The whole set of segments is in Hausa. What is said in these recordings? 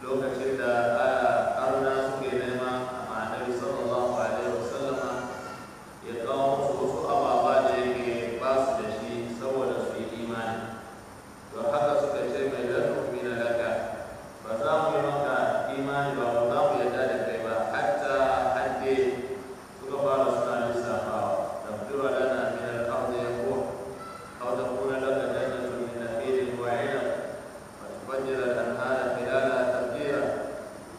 lokacin da arna suke nema a annabi sallallahu alaihi wasallama ya kawo musu wasu ababa da yake ba su da shi saboda su yi imani don haka suka ce mai lantarki na laka ba za mu yi maka imani ba ba za mu yarda da kai ba hatta hadde suka fara suna lissafawa da fitowa lana min al-ardi yaqul aw takuna laka jannatun min nakhilin wa 'inab wa tufajjira al-anhara khilalaha tafjira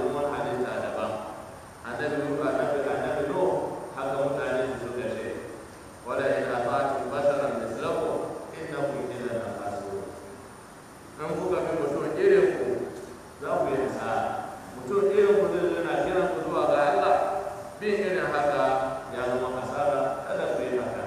domin wani halitta daban annabi nuhu annabi annabi nuhu haka mutane su suka ce wala in ata'tum basharan mislakum innakum idan lafasirun in kuka bi mutum irin ku za ku yi nasara mutum irin ku zai yana kiran ku zuwa ga Allah bin irin haka ya zama hasara kada ku yi haka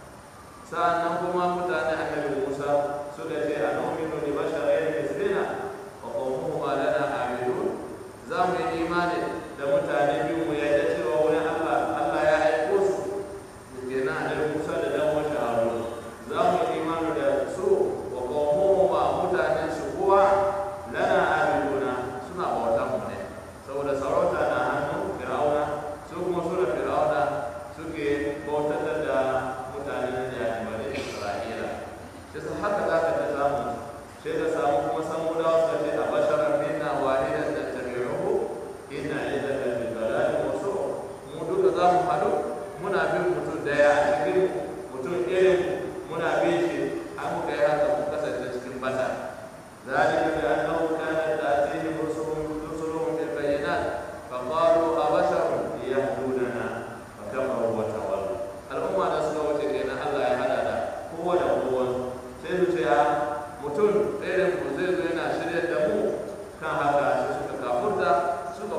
sa'annan kuma mutane annabi Musa suka ce a nominu li basharayn mislina wa qawmuhuma lana amilun za mu yi imani da mutane biyu mu yadda cewa wurin Allah Allah ya aiko su kenan annabi Musa da dan wata Harun za mu yi imani da su wa qawmuhuma mutanen su kuwa lana amiluna suna bautan mu ne saboda sarauta na hannun Fir'auna su kuma sura Fir'auna suke bautar da mutanen da bani Isra'ila sai su haka za ka ta samu sai ka samu kuma samudawa suka ce a basharar minna wahidan da tabi'uhu inna idaka bi dalalin wasu mu duka za mu haɗu muna bin mutum daya a cikin mutum irin muna bin shi an muka yi haka mu kasance cikin bata ذلك بأنه كانت تأتيهم رسلهم رسلهم بالبينات فقالوا أبشر يهدوننا فكفروا وتولوا الأمة da suka wuce kenan Allah ya hada da kowa da kowa sai su ce a mutum irin mu zai zo yana shirya da mu kan haka sai suka kafurta suka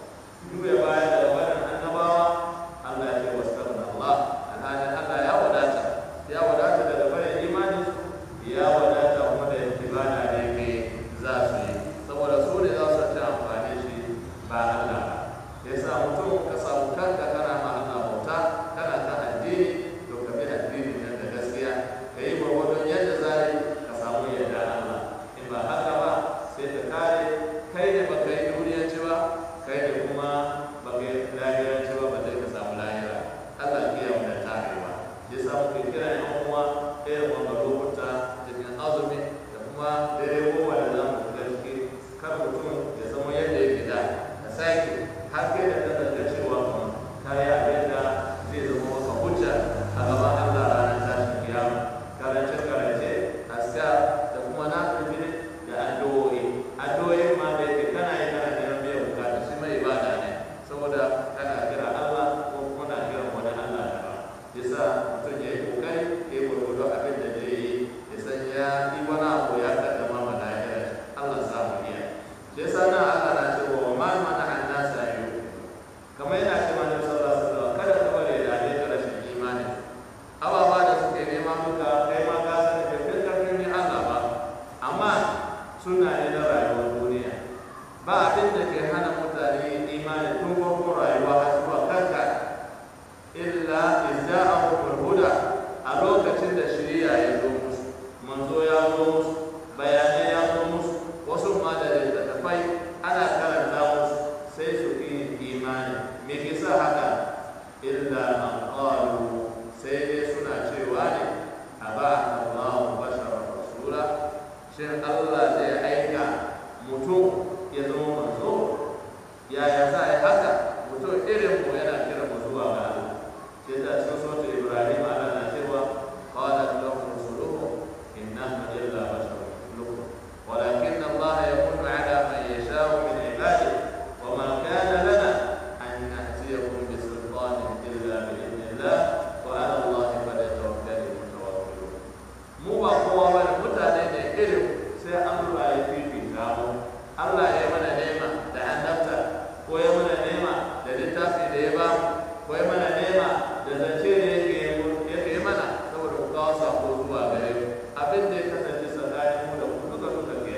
juya baya da wannan annabawa Allah ya ce wasu Allah alhalin Allah ya wadata ya wadata daga bayan imani ya wadata kuma da ibada da yake za su yi saboda su ne za su ci amfani shi ba Allah ba ya sa mutum ka samu kanka kana ma Allah bauta kana kan addini to ka bi addini nan da gaskiya ka yi gwargwadon yadda za yi ka samu yadda Allah in ba haka ba sai ka kare kai ne ba kai duniyanci ba kai ne kuma ba kai lahiranci ba ba zai ka samu lahira Allah ke yau da tarewa ya sa muke kira yan uwa irin wanda lokuta cikin azumi da kuma dare goma da za mu shiga ciki kar mutum ya zama yadda yake da ka sake har kai da kan da cewa kuma kayi abin da zai zama maka hujja a gaban Allah ranar tashin kiyama karance karance aska da kuma na firfiri da addu'o'i addu'o'i ma da yake kana yi kana neman biyan bukata shi mai ibada ne saboda kana kira Allah ko kuma na kiran wani Allah da ba yasa mutum ya yi kokari ya yi gwargwado abin da zai yi ya san ya yi wani abu ya kaddama ma lahira Allah sa mu iya shi yasa nan Allah na cewa wa ma mana an nasa yi kamar yana ce mana sallallahu alaihi wasallam kada ka bari da ne ka rashin imani ababa da suke nema muka kai ma ka sani da kai karfin ni Allah ba amma suna ne na rayuwar duniya ba abin da ke hana mutane imani tun farkon rayuwa har zuwa kanka illa izda'ahum huda a lokacin da shari'a ya zo musu manzo ya zo musu bayanai ya zo musu wasu ma da littattafai ana karanta musu sai su yi imani me ke sa haka illa an qalu sai dai suna cewa ne a ba Allahu bashara rasula shin Allah zai aika mutum ya zama manzo yaya za a yi haka mutum irin mu yana kira mu zuwa ga Allah sai da cikin sautin Ibrahim Allah na cewa qala lahum rusuluhum innahum illa basharun mithlukum ولكن الله يمن على من يشاء من عباده وما كان لنا أن نأتيكم بسلطان إلا بإذن الله وعلى الله فليتوكل المتوكلون mu ba kowa ba ne mutane ne irin sai Allah ya fifita mu Allah ya mana nema da annabta ko ya mana nema da littafi da ya ba mu ko ya mana nema da zance da yake yake mana saboda ku kawo sako zuwa gare mu abin da ya kasance tsakanin mu da ku duka duka ke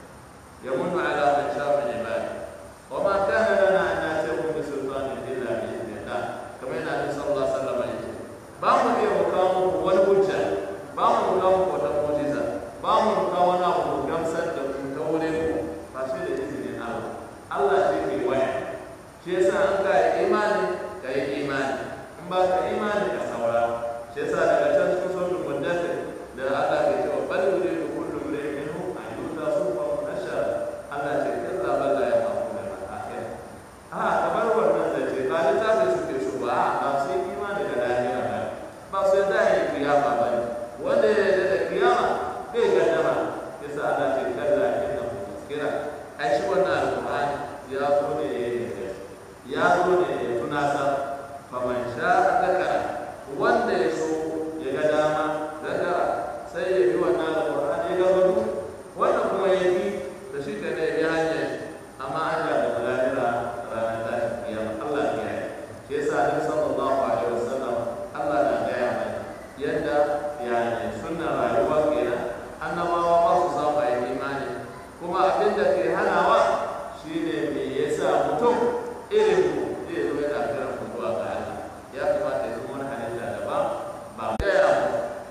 يمن على من شاء من عباده وما كان لنا ان ناتيكم بسلطان الا باذن الله كما ان النبي صلى الله عليه وسلم يقول bamu iya mu kawo muku wani hujja ba mu kawo muku wata mu'jiza ba mu kawo wani abu mu gamsar da ku ta wurin ku ba shi da izinin Allah Allah shi ke waya shi yasa an ka yi imani ka yi imani in ba ka imani ka saura shi yasa daga can cikin sautin muddathir da Allah ke cewa bal yuridu kullu imrin minhum an yuta sufa munashara Allah ce kalla balla ya mafu da akhir a kamar wannan da ce ba littafin suke so ba a ba su yi imani da lahira ba ba su yadda ya yi kiyama ba ne wanda ya yarda da kiyama bai gaddama yasa Allah ce kalla inna hu tazkira ai shi wannan alqur'ani ya zo ne da ya yi ya zo ne ya tunasar faman sha zakara wanda ya so ya ga dama zakara sai ya bi wannan alƙur'ani ya gabatu wanda kuma ya bi da shi ka ne ya bi hanyar amma hanya da balalira ranar tashin kiyama Allah ya yi shi yasa Annabi sallallahu alaihi wasallam Allah na gaya mai yadda yani sunna rayuwa kenan annabawa ba su samu a yi imani kuma abin da ke hanawa shine me yasa mutum irin ku zai zo yana kiran ku zuwa ga Allah ya kamata ya zama wani halitta daban ba gaya mu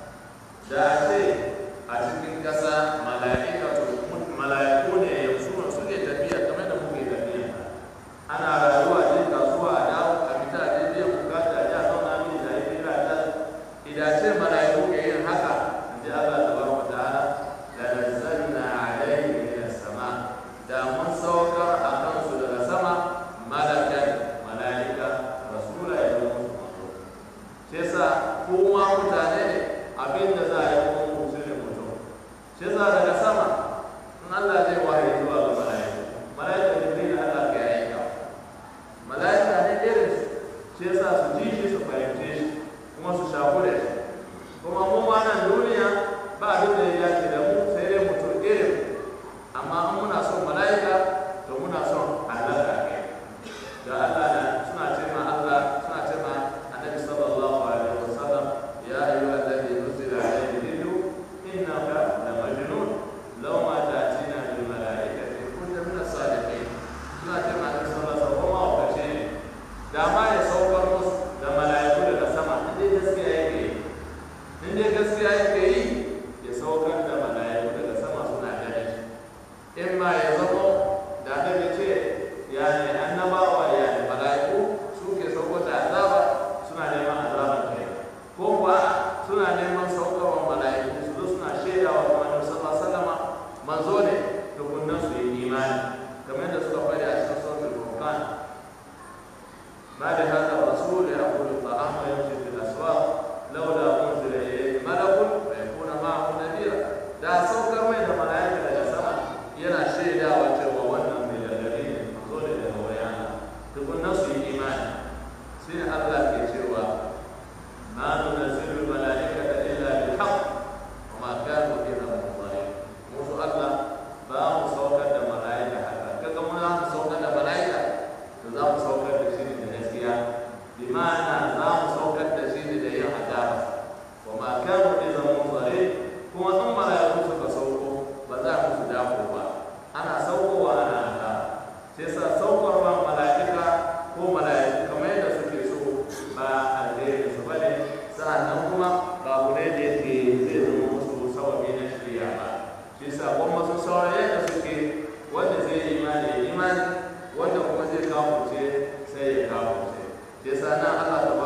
da a ce a cikin ƙasa mala'ikatu mala'iku ne yanzu suke tafiya kamar da muke tafiya ana rayuwa ne kasuwa a dawo a fita a je biyan bukata a ji a zauna mini da yi fira ta idace mala'iku ke yin haka in ji Allah tabaraka wa ta'ala la nazzalna alayhi min as-sama da mun saukar a kansu daga sama malakan mala'ika rasula ya zama musu manzo shi yasa kuma mutane ne abin da za a yi kuma mutum ne mutum shi yasa daga sama in Allah zai wahayi zuwa ga mala'iku mala'ika jibril Allah ke aika mala'ika ne irin su shi yasa su ji shi su fahimce shi kuma su shaku da shi kuma mu ma nan duniya ba abin da ya dace da mu sai dai mutum irin amma in muna son mala'ika to muna son Allah ka kai da Allah na suna ce ma Allah suna ce ma annabi sallallahu alaihi wasallam ya ayyuha alladhi nuzila alayhi dhikru innaka la majnun law ma ta'tina bil malaikati kunta min as-sadiqin suna ce ma annabi sallallahu alaihi wasallam ma wakace ne da ma ya saukar musu da mala'iku daga sama in dai gaskiya yake yi in dai gaskiya yake yi ya saukar da mala'iku daga sama suna ganin shi in ma ya zama da annabi ce yani annabawa yani mala'iku suke sauko da azaba suna neman azaban kai ko kuwa suna neman saukarwa mala'iku su zo suna shaidawa kuma annabi sallallahu alaihi wasallam manzo ne tukunnan su yi imani kamar da suka faɗi a cikin suratul furqan ما لهذا الرسول يأكل الطعام ويمشي في الأسواق لولا أنزل إليه ملك فيكون معه نذيرا da saukar mai da mala'ika daga sama yana shaidawa cewa wannan mai gargadi ne manzo ne daga wayana tukunna su yi imani sai Allah ke cewa ma nunazzilu mala'ikata illa bil haqq wa ma kanu biha mudharin musu Allah ba mu saukar da mala'ika haka kaga mun za mu saukar da mala'ika to za mu saukar da shi ne da gaskiya bi ma'ana za mu saukar da shi ne da yin adaba wa ma kanu biha mudharin kuma in mala'iku suka sauko ba za mu su dafo ba ana saukowa ana haka sai sa saukarwa mala'ika ko mala'iku kamar yadda suke so ba alheri su bane sa'annan kuma babu ne da yake zai zama musu sababi na shirya ba shi sa kuma su saurare yadda suke wanda zai yi imani ya imani wanda kuma zai kafurce sai ya kafurce shi sa nan Allah ta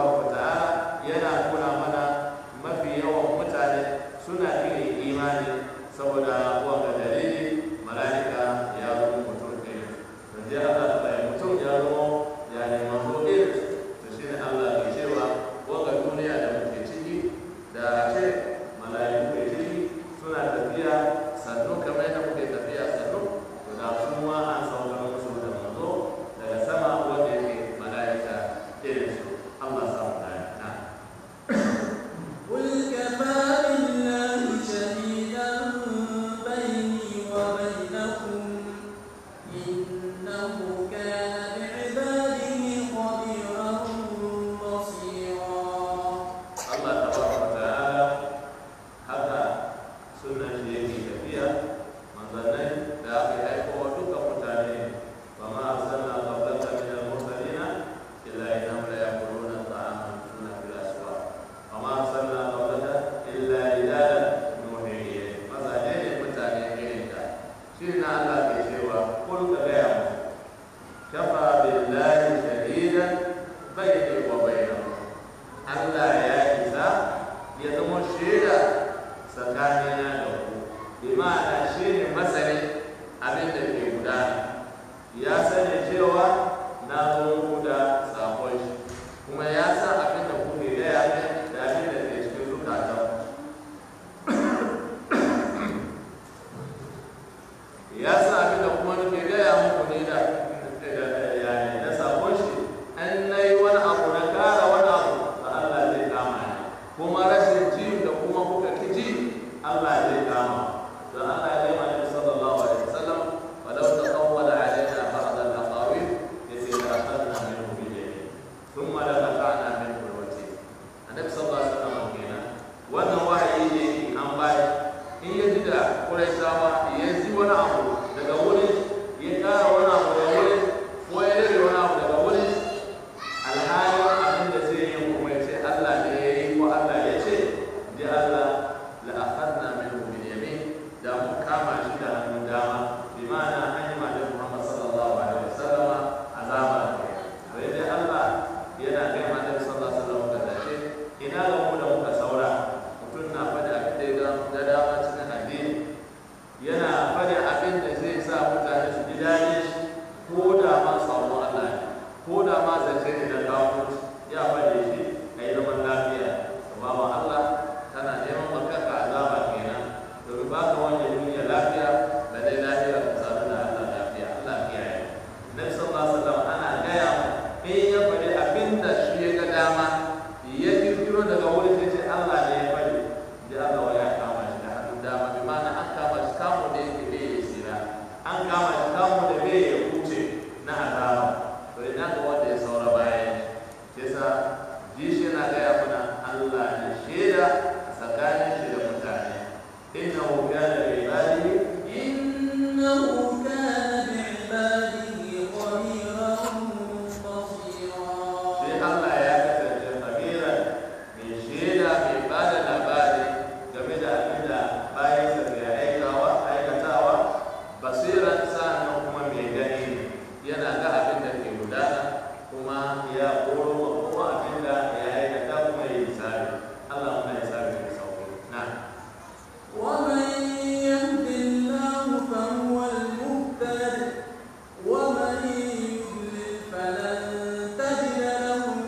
Allah ya kasance kabiran mai shaida mai ba da labari game da abin da bayansa ke aikawa aikatawa basiran sa'annan kuma mai gani ne yana ga abin da ke gudana kuma ya koro wa kowa abin da ya aikata kuma ya yi tsari Allah kuma ya tsari da sauki na ومن يهد الله فهو المهتد ومن يضلل فلن تجد لهم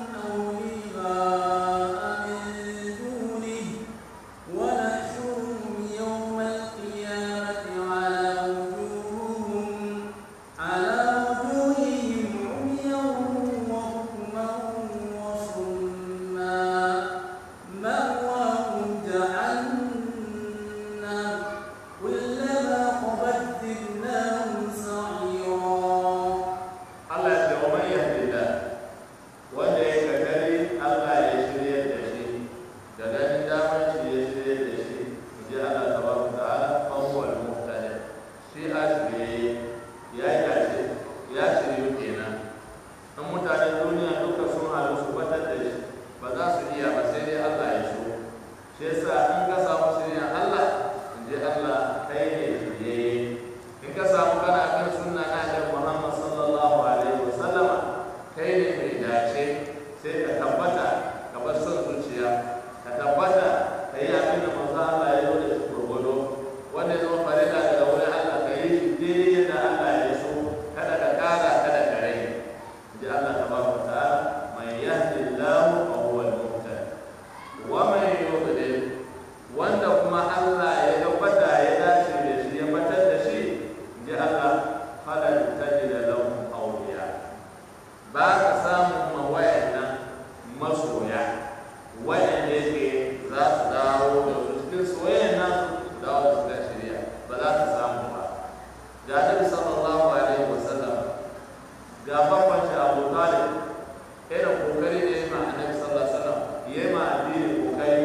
أولياء من دونه ونحشرهم يوم القيامة على وجوههم على وجوههم عميا وبكما وصما مأواهم جهنم كلما خبت زدناهم سعيرا Allah ya ce wa man yahdillah wanda ya kakari Allah ya shirye da shi da ganin damar shi ya shirye da shi in ji Allah tabaraka ta'ala fa huwa al-muhtadi shi a shirye ya yi dace ya shiryu kenan in mutanen duniya duka sun halu su batar da shi ba za su iya ba sai dai Allah ya so shi yasa in ka samu shirya Allah in ji Allah kai ne shirye in ka samu kana kan sunna na da Muhammad sallallahu alaihi wa sallama kai ne mai dace sai ka tabbata ka bar son zuciya ka tabbata ka yi abin da manzo Allah ya zo da shi gurgudu wanda ya zama farilla daga wurin Allah ka yi shi daidai yadda Allah ya so kada ka kara kada ka rage ji Allah tabaraka wa ta'ala man yahdillahu fa huwa al-muhtadi wa man yudlil wanda kuma Allah ya tabbata ya dace da shi ya batar da shi ji Allah falan tajida lahum awliya ba ka samu mawayan nan masoya wayanda yake za su dawo da su cikin soyayya nan su dawo da su ga shari'a ba za ka samu ba ga Nabi sallallahu alaihi wasallam ga babban shi Abu Talib irin kokari da ya yi ma Annabi sallallahu alaihi wasallam ya yi ma addini kokari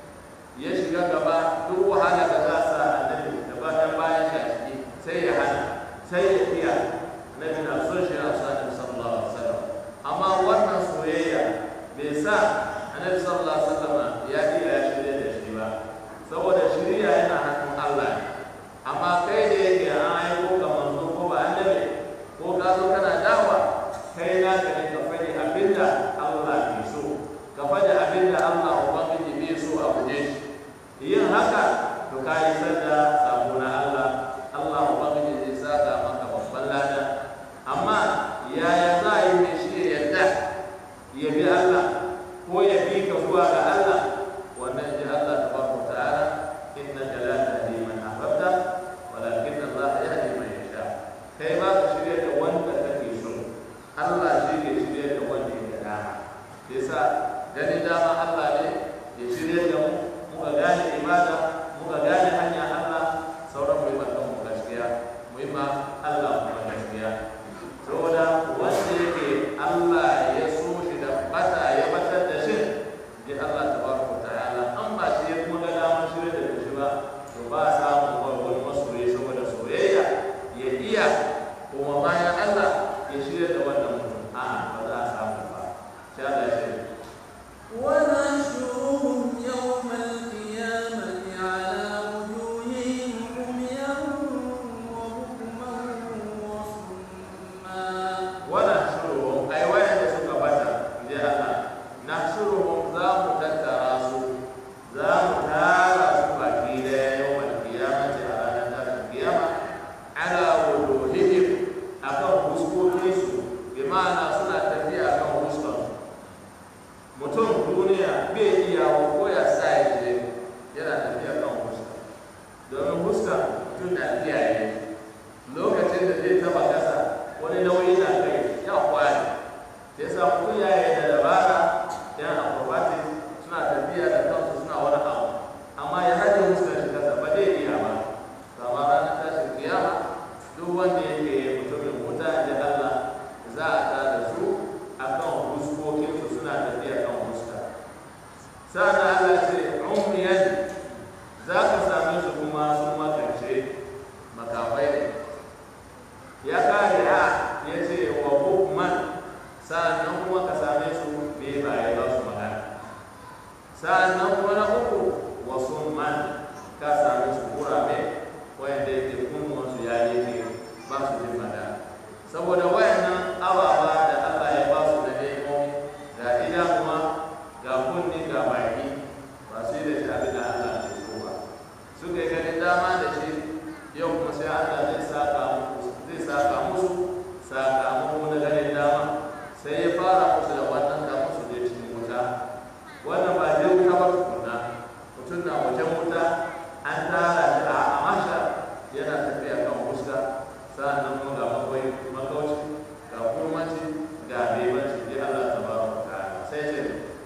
ya shiga gaba duk wahala da za sa annabi da ba dan bayan shi a ciki sai ya hana sai ya iya nabi na son shi na son annabi sallallahu alaihi wasallam amma wannan soyayya bai sa annabi sallallahu alaihi wasallam ya iya ya shirya da shi ba saboda shirya yana hannun Allah ne amma kai da yake an aiko ka manzo ko ba annabi ko ka zo kana dawa kai na ka ne ka faɗi abinda Allah ke so ka faɗi abinda Allah ubangiji bai so a guje shi yin haka to ka yi sanda sabo na Allah Allah ubangiji zai saka maka babban lada amma yaya za a yi mai shi ya yarda ya bi Allah ko ya bi ka zuwa ga Allah wannan ji Allah tabaraka ta'ala innaka la tahdi man ahbabta walakin Allah yahdi man yasha kai ba ka shirya da wanda kake so Allah shi ke shirya da wanda ya dama yasa ganin dama Allah ne ya shirya da mu muka gane ibada muka gane hanya Allah sauran mu yi mata mu gaskiya mu yi ma Allah mu gaskiya saboda wanda yake Allah ya so shi da bata ya batar da shi ji Allah tabaraka ta'ala an ba shi ya kuma ga damar shirya da shi ba to ba a samun wani masoyi saboda soyayya ya iya kuma bayan Allah ya shirya da wannan mutum a'a ba za a samu ba sai Allah ya shirya ونحشرهم يوم القيامة على وجوههم عميا وبكما وصما ونحشرهم أي وين suka bata inji Allah nahshuruhum za mu tattara su za mu tara su baki daya yawmal qiyamati a ranar tashin kiyama ala wujuhihim akan fuskokin su bi ma'ana suna tafiya akan fuskar su mutum duniya bai iya ko ya sa ya je yana tafiya kan fuska domin fuska mutum na kiyaye lokacin da zai taba kasa wani nauyi na kai ya kwari sai sa mutum ya yi da dabara yan acrobatic suna tafiya da kansu suna wani abu amma ya haɗe fuskar shi kasa ba zai iya ba kama ranar tashin kiyama duk wanda yake mutumin wuta da Allah za a tada su akan fuskokinsu suna tafiya kan fuska sa'an Allah ce ummiyan za ka same su kuma sun makance makafai ne ya kare a ya ce wa bukman sa'an nan kuma ka same su sa'annan kuma na uku wasu man ka sami su kurame wayanda yake kunnuwansu ya yake ba su jin fada saboda wayannan ababa da Allah ya ba su da nemomi ga idanuwa ga kunni ga baki ba su yi da shi abin da Allah ke so ba suka yi ganin dama da shi yau kuma sai Allah zai saka musu zai saka musu sakamako na ganin dama sai ya fara musu da wannan da musu je cikin wuta wannan ba zai wuta ba tukunna mutum na wajen wuta an tara shi a amasha yana tafiya kan fuska sa'annan kuma ga makwai makauci ga kurmanci ga bebanci dai Allah ta ba wa ta'ala sai ce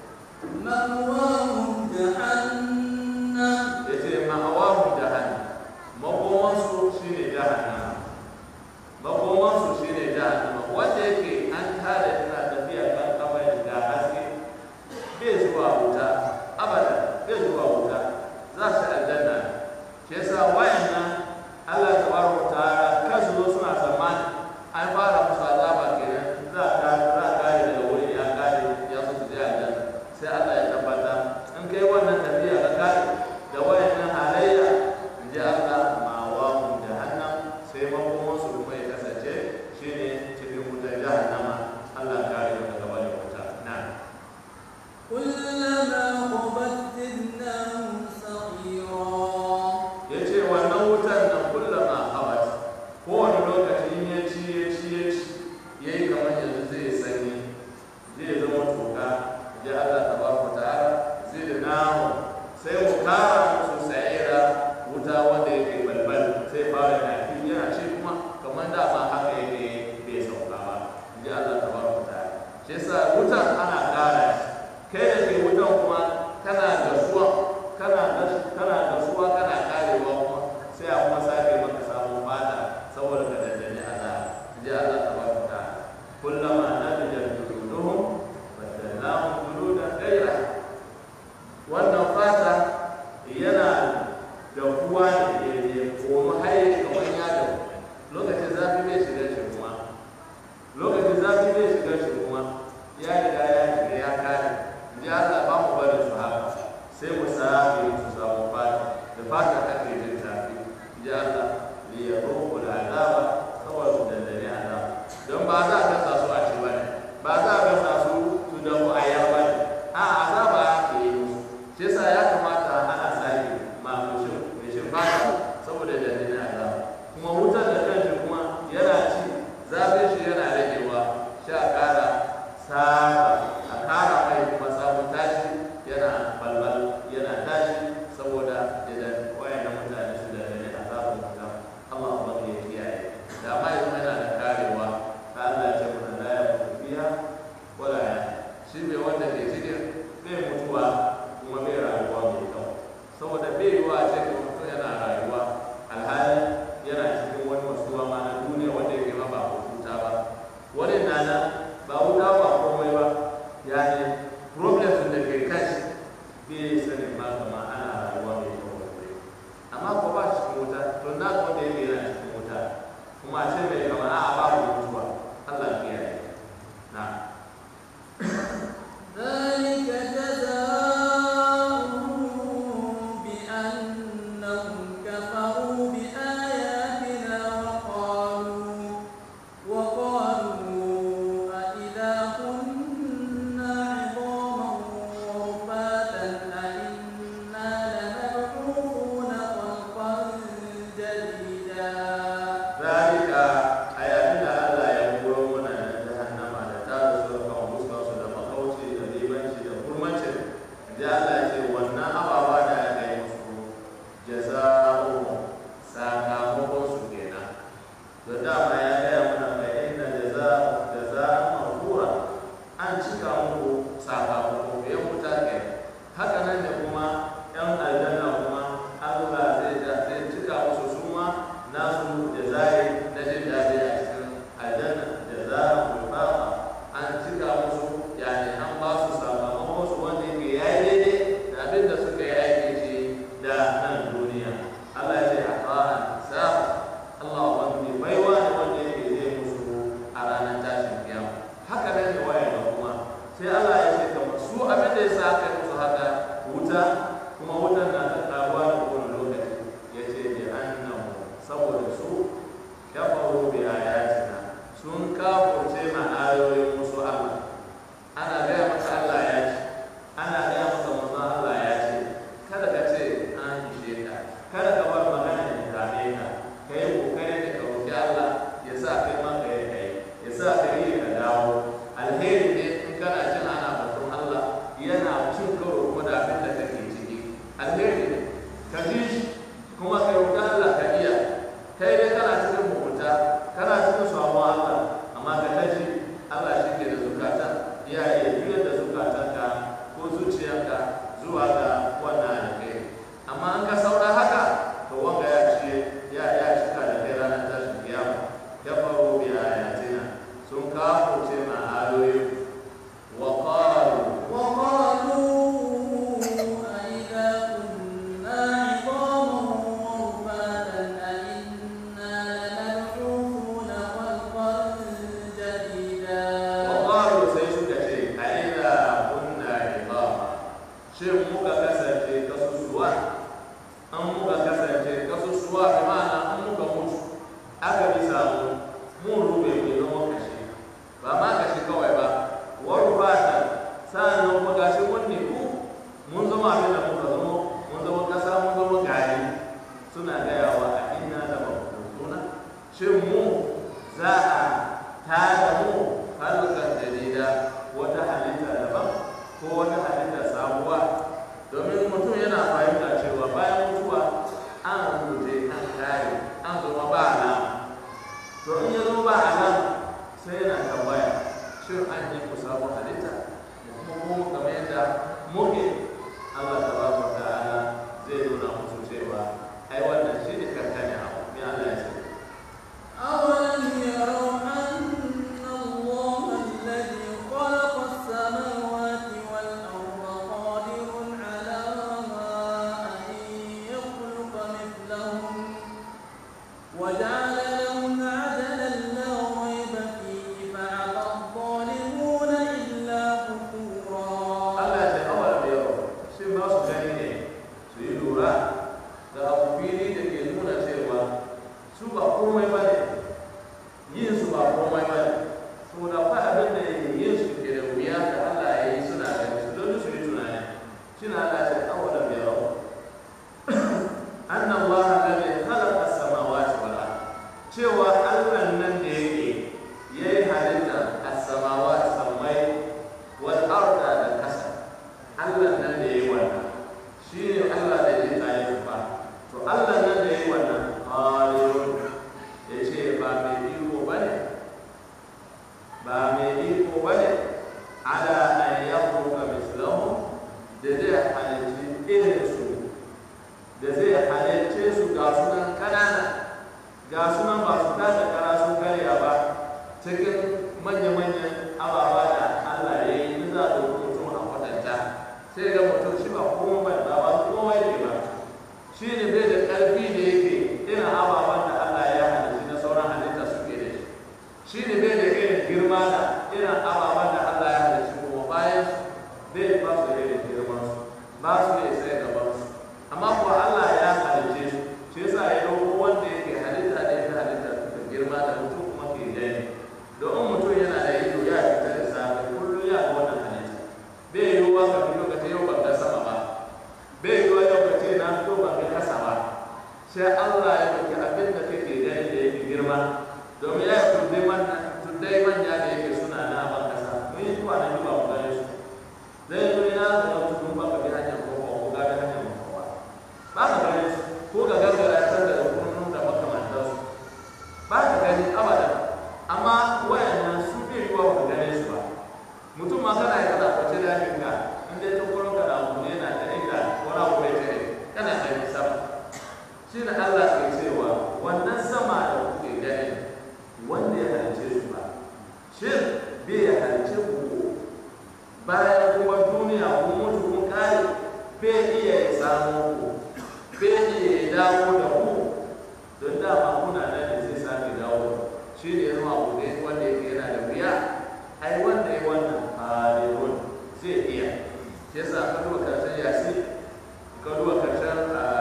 مأواهم جهنم ya ce ma'awahu jahannam makomansu shine jahannama makomansu shine jahannama wanda yake an tada tana tafiya kan kabarin da haske bai zuwa wuta abada bai zuwa wuta za su aljanna ne shi yasa wayannan Allah tabaraka wa ta'ala kansu zo suna tsammani an fara musu azaba kenan za ka za ka kare daga wuri ya kare ya so su je aljanna sai Allah ya tabbata in kai wannan tafiya ka kare da wayannan halayya in ji Allah ma wa mu jahannam sai makomon su kuma ya kasance shine cikin wutar jahannama Allah ya kare mu daga wani wuta na كلما خبت زدناهم سعيرا ya ce wannan wutar nan kullama habat kowane lokaci in ya ci ya ci ya ci ya yi kamar yanzu zai sanyi zai zama toka ya Allah ta ba ku ta'ala zai da namu sai mu kara musu sa'ira wuta wanda yake balbal sai fara yafi yana ci kuma kamar da ma haka yake bai sauka ba ya Allah ta ba ku ta'ala shi yasa wutan ana kara shi kai da ke wutan kuma kana gasuwa kana gas- kana gasuwa kana karewa kuma sai a kuma sake maka samun fata saboda ka dandane Allah ji Allah tabaraka ta'ala kullama nadijat juluduhum badalnahum juludan ghayra wannan fata yana da kuwa ne ya koma haye kamar yado lokacin zafi bai shiga shi kuma lokacin zafi bai shiga shi kuma ya riga ya shiga ya kare ji Allah ba mu bari su haka sai mu sake su samu fata da fata ake jin zafi ji Allah li yaruqu al'azaba saboda su dandane azaba don ba za a gasa su a ci bane ba za a gasa su su da mu ayar bane a azaba ake yi musu shi yasa ya kamata ana sake ma mushin mushin fata saboda dandane azaba kuma wutar da kanshi kuma yana ci zafin shi yana ragewa sha kara saba a kara mai kuma sabon tashi yana balbal yana tashi saboda idan wayannan mutane su da ne a sabon wuta Allah ba ya kiyaye da ma yanzu yana da karewa ta Allah ya ce mana la ya mutu fiha wala ya shi mai wanda ke cikin bai mutuwa kuma bai rayuwa mai kyau saboda bai yiwa a ce ka mutum yana rayuwa alhali yana cikin wani masuwa ma na duniya wanda yake ma ba huta ba wani na nan ba wuta ba komai ba ya ne problems da ke kashi bai sanin ma kama ana rayuwa mai kyau wanda amma ko ba shi cikin wuta to na ko da yake yana cikin wuta kuma a ce mai kama a ba mu mutuwa Allah ya kiyaye na ذلك جزاؤهم بأنهم كفروا بآياتنا وقالوا وقالوا أإذا كنا عظاما ورفاتا أإنا لمبعوثون خلقا جديدا ذلك bane ala an yakhluqa mislahum da zai halicci irin su da zai halicce su ga sunan kanana ga sunan ba su tada kara sun karya ba cikin manya-manyan ababa da Allah ya yi in za a ɗauki mutum a kwatanta sai ga mutum shi ba komai ba ba komai ne ba shi ne bai da ƙarfi da yake irin ababen da Allah ya halicci na sauran halitta suke da shi shi ne bai da irin girma da irin ababen da Allah ya halicci kuma bayan bai ba su da irin girman su ba su da sai gaban su amma kuwa Allah ya halicce su shi yasa ya dauko wanda yake halitta da ya halitta da girma da mutum kuma ke gani don mutum yana da ido ya fita da safe kullum ya ga wannan halitta bai yiwuwa ka fito ka ce yau ban ga sama ba bai yiwuwa yau ka ce na fito ban ga kasa ba sai Allah ya dauki abin da kake gani da yake girma domin ya tuddai manya tuddai manya da yake suna na ban kasa mun yi zuwa na ba mu gane su zai zo ina da wata tun ba ka bi hanyar kofa ko ga bi hanyar kofa ba ka gane su ko ga gargara ta da kurnu da makamantansu ba ka gani abadan amma wayannan su bai yiwuwa ba ka gane su ba mutum ma kana yi kana kwace da ka in dai ta kurin ka da abu ne yana da inda wani abu bai tare kana gani sama shi ne Allah ke cewa wannan sama da kuke gani wanda ya halice su ba shin bai ya halice ku bayan kuma duniya kun mutu kun kare bai iya ya samu ku bai iya ya dawo da ku don dama kuna nan da zai sake dawo shi ne zama abu ne wanda yake yana da wuya ai wanda ya wannan halirun zai iya shi yasa ka duba karshen yasi ka duba karshen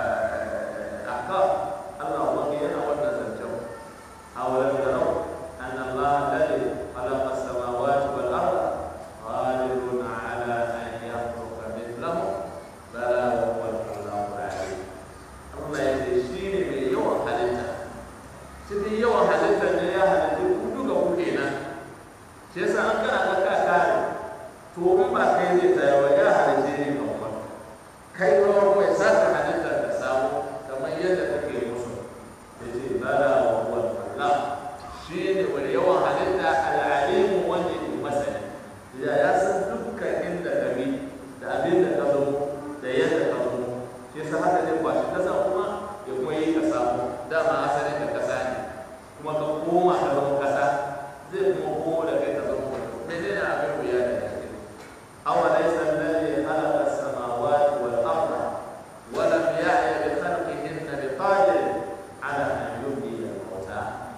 aka Allah wani yana wannan zancen awalan yarau an Allah ladhi khalaqa as-samawati wal arda qadirun ala an yakhluqa mithlahum bala wa huwa al-khallaqu al-alim Allah ya ce shi ne mai yawan halitta cikin yawan halitta ne ya halitta ku duka ku kenan shi yasa an kana ga ka kare to in ba kai zai tsaya wa ya halitta ne kan kuma kai rawar mai saka halitta da samu kamar yadda kake musu ya ce bala wa huwa al shi ne wani yawan halitta al'alimu wanda ke masani ya ya san dukkan inda ka bi da abin da ka zo da yadda ka zo shi yasa haka ne ba shi kasa kuma ya kuma yi ka samu dama asalin ka kasa ne kuma ka koma ka zama kasa zai kuma komo da kai ka zama mutum mai ne na abin wuya da yake أوليس الذي خلق السماوات والأرض ولم يعي بخلقهن بقادر على أن يحيي الموتى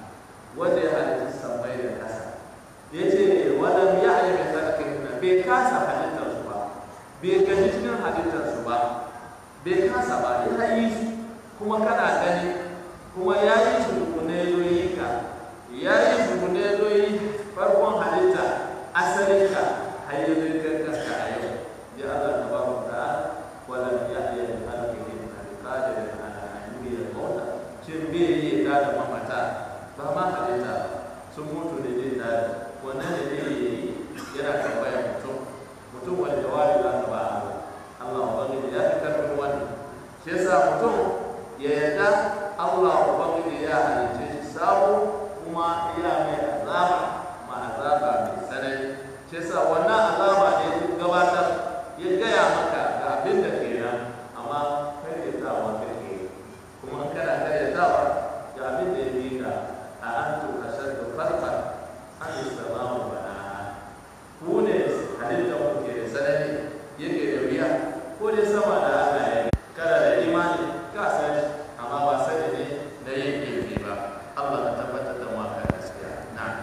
وجه السماء الحسن yace walam ya'ya bi khalqihinna bai kasa halittar su ba bai gaji cikin halittar su ba bai kasa ba ya yi su kuma kana gani kuma ya yi su tukune yoyi ka ya yi su tukune yoyi farkon halitta asalin ka hayyazin kankanka a yau ya Allah ta ba mu da walam ya'ya bi khalqihinna bi qadirin ala an yuhyiya al-mauta shin bai yi ta da mamata ba ma halitta sun mutu da zai tare wannan da zai yi yana tambaya mutum mutum wani jawabi za ka ba Allah ubangiji ya fi karfin wannan shi yasa mutum ya yarda Allah ubangiji ya halicce shi sabo kuma ya mai azaba ma azaba mai tsanani shi yasa wannan azaba ne ya gabatar ya gaya maka ga abin da ke nan amma karyatawa kake kuma in kana karyatawa ga abin da ya bi ka a antu ashaddu farqan an as-sama'u banaha ku ne halittar ku ke da sanani yake da wuya ko dai sama da Allah ya yi kada da imani ka san shi amma ba sani ne na yin ilimi ba Allah ka tabbatar da mu akan gaskiya na'am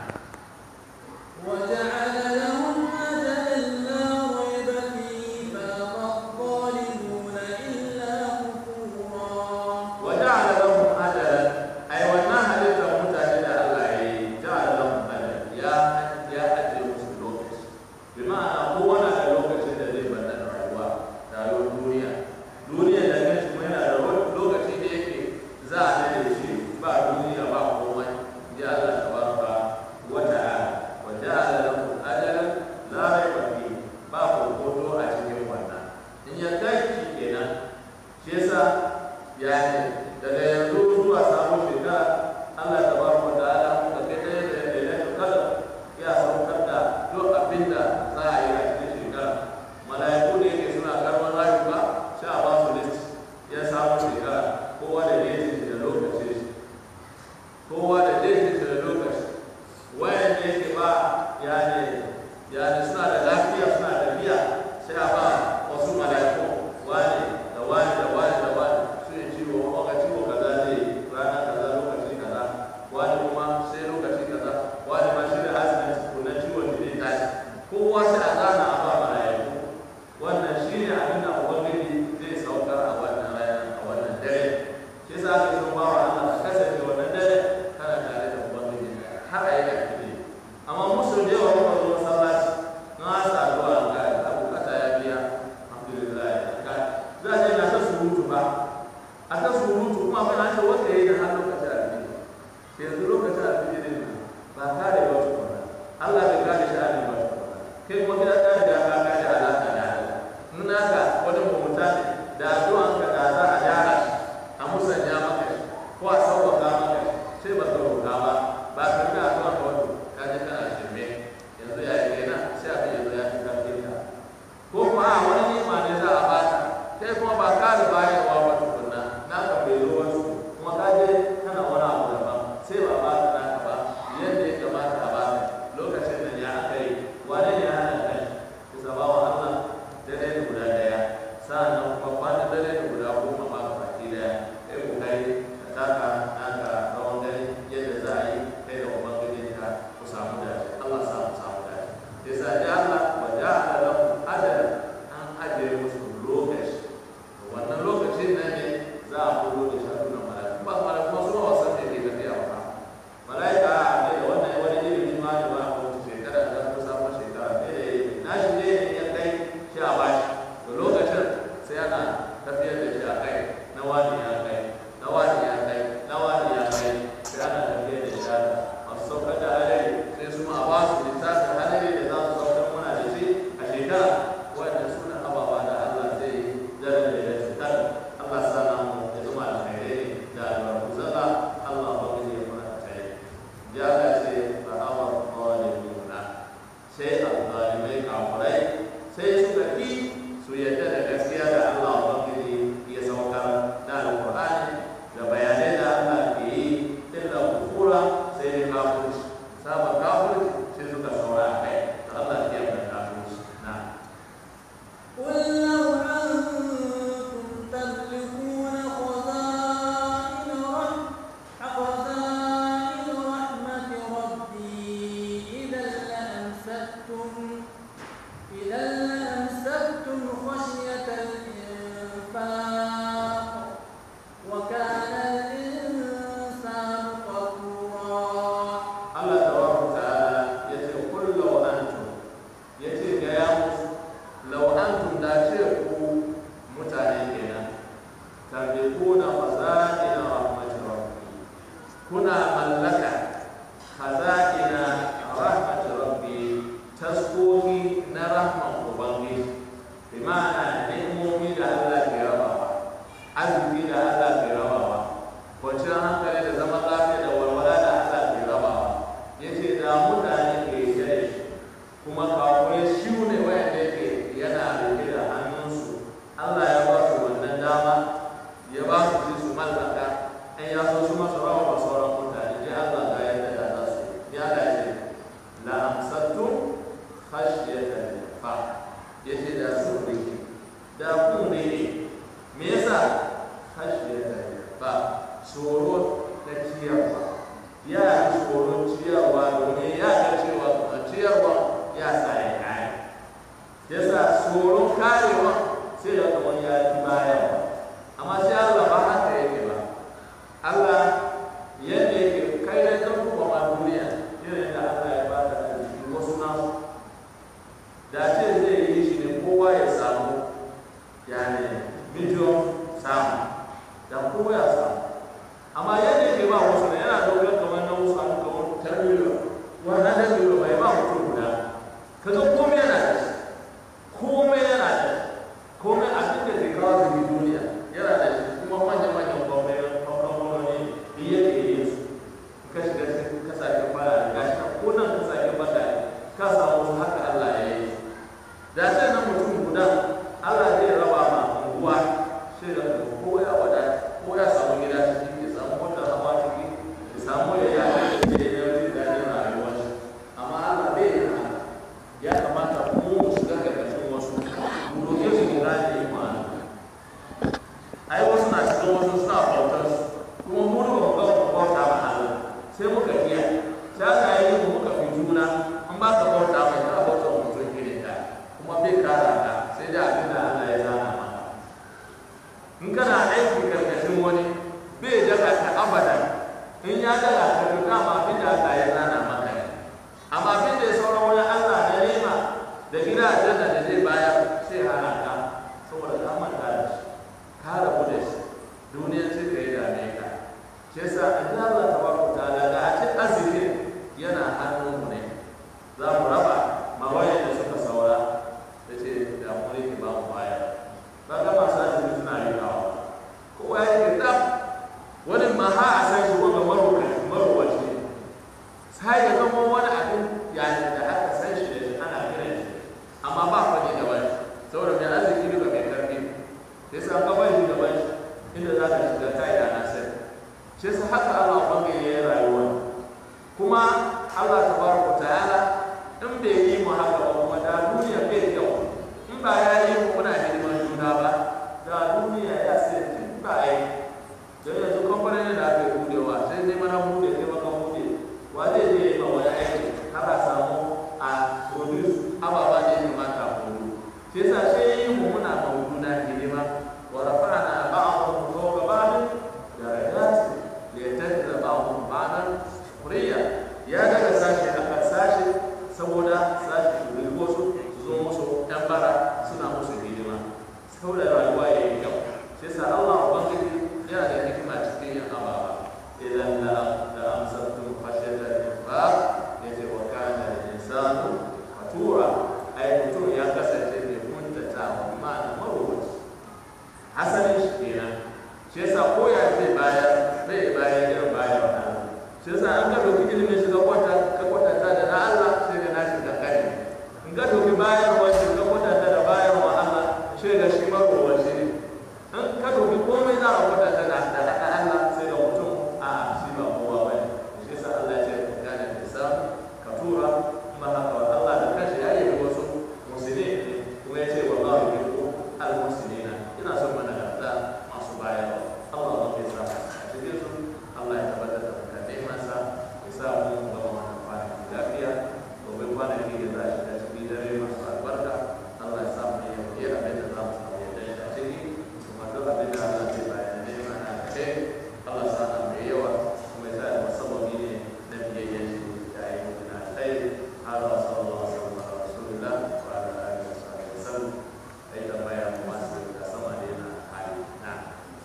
وجعل لهم أجلا لا ريب فيه فأبى الظالمون إلا كفورا وجعل لهم أجلا أي wannan halittar mutane da Allah ya yi ja'ala lahum ajalan ya ya ajiye musu lokaci bi ma'ana kowane da lokacin da zai bada rayuwa rayuwar duniya duniya da kanshi kuma yana da lokaci da yake za a dade shi ba duniya ba komai ya Allah tabaraka wa ta'ala wa ja'ala lahum ajalan la rayba fihi ba kokoto a cikin wannan in ya kai shi kenan shi yasa yani daga yanzu zuwa sabon shekara Allah ta baraka wa ta'ala muka kai ɗaya da lailatul qadr ya saukar da duk abin da za a yi a cikin shekara mala'iku da yake suna karɓar rayuka sai a ba su list ya samu shekara kowa da daidai shi da lokaci shi kowa da daidai shi da lokaci wayan da yake ba ya ne ya ne suna da lafiya suna da biya sai a ba wasu mala'iku wani da wani da wani da wani su yi ciwo wanga ciwo kaza zai yi rana kaza lokaci kaza wani kuma sai lokaci kaza wani ma shi da accident ko na ciwon da zai tashi kowa sai a zana a ba mala'iku wannan shi ne abin da ubangiji zai saukar a wannan rana a wannan dare shi sa ake son bawa Allah ka kasance wannan dare kana tare da ubangiji har a yi ƙarfi amma musu da yawa kuma zo masallaci na sa addu'a ga a bukata ya biya alhamdulillah ka za a je na ta surutu ba a ta surutu kuma ba na ce wanda ya yi da har lokacin alfiji yanzu lokacin alfiji ne ba kare ba tukuna Allah bai kare shi a ne ba tukuna kai kuma gida ta riga ka kare alaƙa da Allah in naka wani mugunta ne da addu'an ka da za a gyara shi a musanya maka shi ko a sauƙaƙa maka shi sai ba ka roƙa ba ba ka ga addu'an ka wato ka je kana shirme yanzu ya yi kenan sai abin yanzu ya fi karfin ka ko kuma a wani nima ne za a baka kai kuma ba ka da bayarwa ba tukunna naka bai zo wasu kuma ka je kana wani abu daban sai ba ba ka naka ba yadda ya kamata a baka lokacin da ya aka yi wane ne ya hana kai bisa ba wa Allah dare da guda daya sa'annan kuma kwana dare da guda goma ba ka baki daya kai ku kai ka taka naka rawan dare yadda za a yi kai da ubangijin ka ku samu dace Allah samu samu dace yasa ya Allah wa ja'ala lahum ajalan an ajiye musu lokaci wannan lokacin nan ne za a fito da shaɗu na mala'ika ba mala'ika kuma suna wasan ne ke tafiya ba mala'ika ne da wannan wani ilimin ma ne ba a kowace shekara da kusa ma shekara ne da yi na shi ne ne ya kai shi a bashi da lokacin sai ana tafiyar da shi a kai na wani ya kai na wani ya kai na wani ya kai sai ana tafiyar da shi a masu saukar da hadari sai su ma a ba su littafin hadari da za su saukar muna da shi a shekara wannan suna ababa da Allah zai yi daren da ya cutar Allah sana mu ya zama alkhairai da albarku zalla Allah ba zai yi mana tsaye ya ga ce fa hawa qalimuna sai al-zalimai kafirai sai suka ki su yadda da gaskiya da Allah ubangiji ya saukar da alqur'ani da bayanai da Allah ke yi illa kufura sai ne kafirci saba kafirci sai suka saura a kai da Allah ya yi kafirci na قل لو أنتم تملكون خزائن رحم خزائن رحمة ربي إذا لأمسكتم إذا لأمسكتم خشية الإنفاق وكان الإنسان قتورا Allah tabaraka ta'ala yace kul law antum yace ga ya musu law antum da ce ku mutane kenan tabiquna khaza'ina rahmatir rabbi kuna mallaka khaza'ina rahmatir rabbi taskoki na rahman ubangiji bi ma'ana ni'imomi da Allah ke rabawa arziki da Allah ke rabawa kwanciyar hankali da zaman lafiya da walwala da Allah ke rabawa ya ce da mutane ke yi da shi kuma kawai shi ne wayanda yake yana rike da hannunsu Allah ya ba su wannan dama ya ba su ji su mallaka in ya so su masu rawa ba sauran mutane ji Allah ga yadda da za su ya da ce la amsattu khashyatan fa yace da su rike da ku ne me yasa khashyatan fa tsoro ta ciyarwa ya yi tsoron ciyarwa domin ya ga cewa a ciyarwa ya sa ya kare ya sa tsoron karewa sai ya zama ya fi bayarwa amma sai Allah ba haka yake ba Allah yadda yake kai da kan kuma ma duniya irin da Allah ya ba da arziki wasu nasu da ce zai yi shi ne kowa ya samu yani miliyon samu da kowa ya samu amma yadda yake ba wasu ne yana dogon kamar na wasu abu kamar tarbiyya wannan tarbiyya bai ba mutum guda ka ga komai yana da shi komai yana da shi komai abin da ke kawo zai duniya yana da shi kuma manyan manyan gwamnati da yake yin su ka shiga cikin kasashen baya da gashi ko nan kasashen baya ka samu wasu haka Allah ya yi bai kara ka sai dai abin da Allah ya zana maka in kana aiki karkashin wani bai daga ka abada in ya daga ka to dama abin da Allah ya zana maka ne amma abin da ya sauran wani Allah na nema da gida aljanna da zai bayar sai hana ka saboda ka manta da shi ka rabu da shi duniyar sai ka yi dame ka shi yasa in Allah tabaraka ta'ala da a ce arzikin yana hannunmu ne za mu raba ma wayan da suka saura da ce da mulki ba mu baya ba ga masu azumi suna yi kawo kowa ya ke tsaf wani ma ha a san shi wanda marowaci ne sai ya zama wani abin yayin da aka san shi da shi ana kiran shi amma ba fa ne gaban shi saboda mai arziki duka mai karfi sai sa ka bari gaban shi inda za ka shiga kai da nasir shi yasa haka Allah bangaye ya yi rayuwa kuma Allah tabaraka ta'ala in bai yi mu haka ba kuma da duniya bai kyau in ba ya yi mu muna hidiman juna ba da duniya ya sai in ba yi don yanzu kamfanin da aka yi budewa sai dai mana bude kai maka bude wa zai je yi ma wani aiki har a samu a produce ababa da ya kamata a kudu shi yasa sai yi mu muna ma juna hidima wa rafa'na ba'dhum fawqa ba'd darajat liyattakhidha ba'dhum ba'dan kuriya ya daga sashi akan sashi saboda sashi su bilgo su su zo musu yan bara suna musu hidima saboda rayuwa ya yi kyau shi yasa Allah ubangiji yana da hikima cikin yin ababa idan la da amsattum khashyata al-infaq yace wa kana al-insanu fatura ai mutum ya kasance mai kuntata wa ma'ana marwaci asalin shi kenan shi yasa ko ya zai bayar bai bayar irin bayar wa Allah shi yasa an ka dauki ilimin shiga kwata ka kwatanta da na Allah sai ga nashi da kai in ka dauki bayarwa shi ka kwatanta da bayarwa Allah sai ga shi marowa shi ne in ka dauki komai za a kwatanta da da haka Allah sai ga mutum a shi ba kowa ba ne shi yasa Allah ya ce ka gane da sa ka tura kuma haka wa Allah da kanshi ya yi wasu musulmi ne kuma ya ce wallahu yuhibbu al-muslimina ina son mana da masu bayarwa Allah ba ya sa a cikin su Allah ya tabbatar da mutane masa ya sa mu gama wannan kwanaki lafiya gobe kwanaki da za a shiga cikin dare masu albarka Allah ya sa mu yi abin da za mu samu yadda shi a ciki kuma duk abin da Allah zai bayan ne mana da ce Allah sa na mai yawa kuma ya sa da musamman ne na biyayyen shi da yi mutu na tsaye har wa sallallahu alaihi wa sallam ala rasulillah wa ala alihi wa sahbihi wa sallam ai tambaya mu masu da sama da yana hali na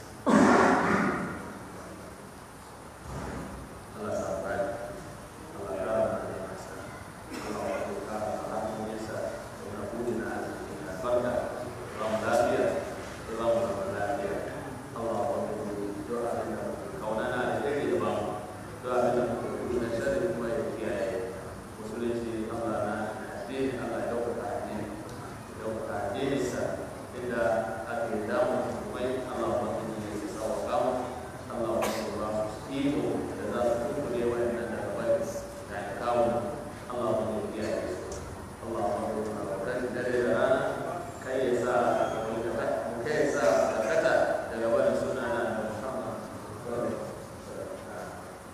Allah sa baik. Allah ya rahmat ya masa. Allah ya buka rahmat ya sa. Dengan budina dan barka. Allah lafiya. Allah lafiya. Allah doa kita kaunana da yake da ba mu. Doa kita kudu da shari kuma ya kiyaye. Musulunci Allah na addini Allah ya dauka addini. Dauka addini sa inda ake damu mai Allah ubangiji ya sa wa kamu. Allah ubangiji ba su iko da za su tunkule wa'annan daga bari da ya kawo Allah ubangiji ya yi su. Allah ubangiji na roƙon dare da rana kai ya sa mu da kai ya sa karkata daga barin suna na da Muhammad sallallahu alaihi wasallam.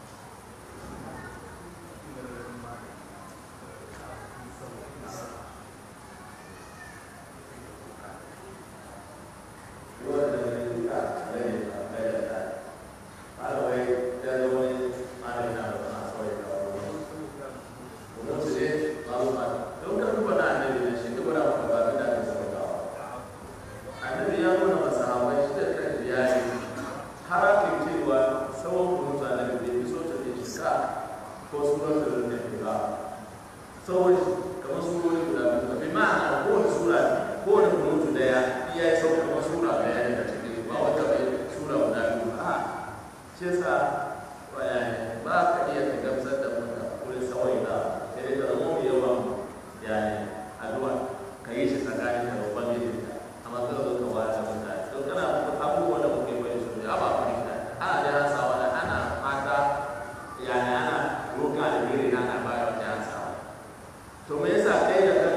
Sauran kamar surori guda biyu, bi ma'ana kowane sura kowane kunutu daya iya yi sauka kamar sura daya ne a cikin ba wata bai sura guda biyu a shi yasa ba ka iya ka gamsar da mutum wurin sawai da sai dai ka zama mai yawan yani addu'a ka yi shi tsakanin da babban gidi amma ka zo ka wata mutane to kana abubuwan da kuke bai su ne aba ku ne ana da hasa wani ana mata yani ana roƙa da giri ana bayar da hasa to me yasa kai da